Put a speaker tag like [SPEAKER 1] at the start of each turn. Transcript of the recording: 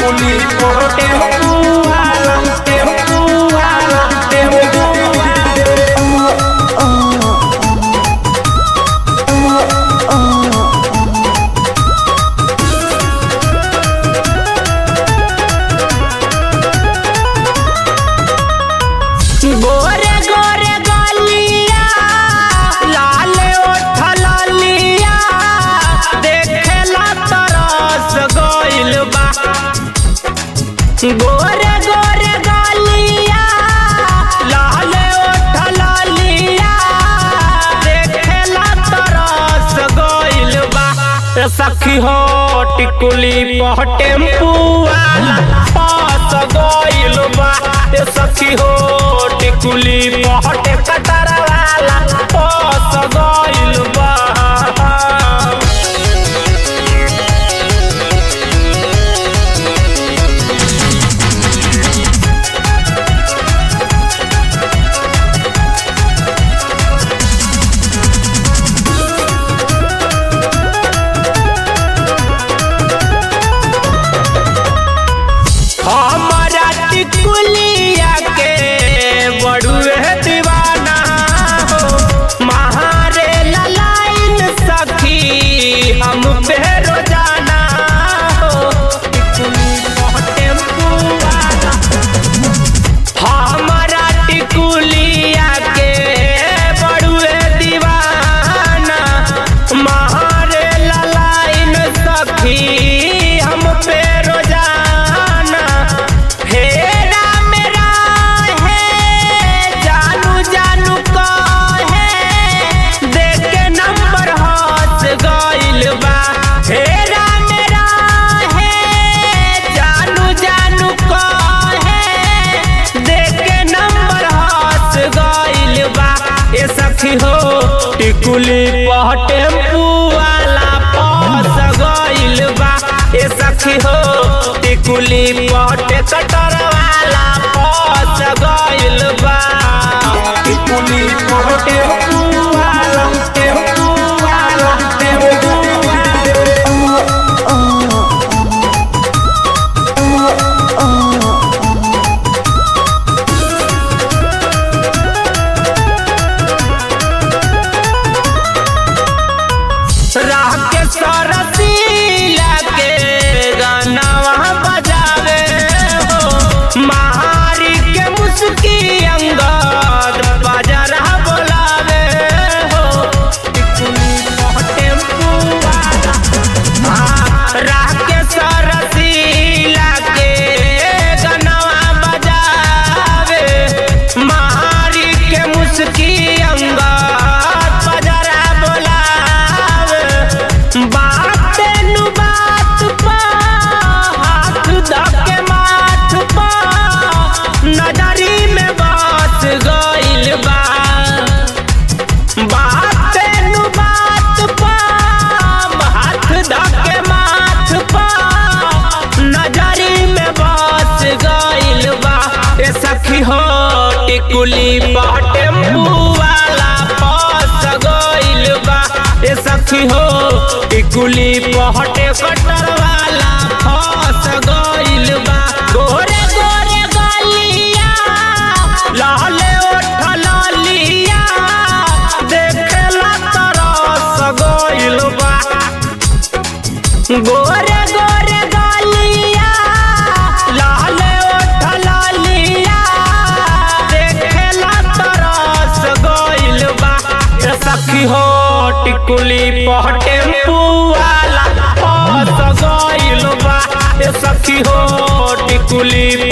[SPEAKER 1] टिकुली पर टेम्पू वाला टेम्पू वाला टेम्पू वाला गोरे गोरे गलिया लाल ओठ लालिया देखेला तरस गइल बा गोरे गोरे गलिया लाल ओठ लालिया देखेला तरस गइल बा ए सखी हो टिकुली पह टेम्पू वाला पास गइल बा ए सखी हो टिकुली पह टेकटर वाला पास गइल बा हमारा टिकुलिया के बड़ुए दीवाना हो महारे ललाइन सखी हम पे रोजाना हो टिकुली पर टेम्पू वाला हमारा टिकुलिया के बड़ुए दीवाना महारे ललाइन सखी हम पे रोजाना हेरा मेरा है जानू जानू का है देख के नंबर हंस गइल बा हेरा मेरा है जानू जानू का है देख के नंबर हंस गइल बा ए सखी हो टिकुली पह टेम्पू वाला पस गइल बा ए सखी हो टिकुली पह टेकटर वाला पस गइल बा टिकुली पह टेम्पू वाला टेम्पू वाला टेम्पू वाला राह के सरसीला के गानावा बजावे हो महारी के मुस्की अंगद बाजारा बोलावे हो टिकुली पर टेम्पू वाला हाँ, राह के सरसीला के गानावा बजावे महारी के मुस्की अंगद बाजारा बोलावे बात नु बात पा हाथ धके माथ पा नजरी में बात गइल बा बात नु बात पा हाथ धके माथ पा नजरी में बात गइल बा ए सखी हो टिकुली पा टेम्पू वाला पास गइल बा ए सखी हो टिकुली पहटे कटर वाला फस गइल बा गोरे गोरे गलिया लाले ओठ लालिया देखेला तरस गइल बा गोरे गोरे गलिया लाले ओठ लालिया देखेला तरस गइल बा ए सखी हो टिकुली पह टेम्पू वाला फस गइल बा ए सखी हो टिकुली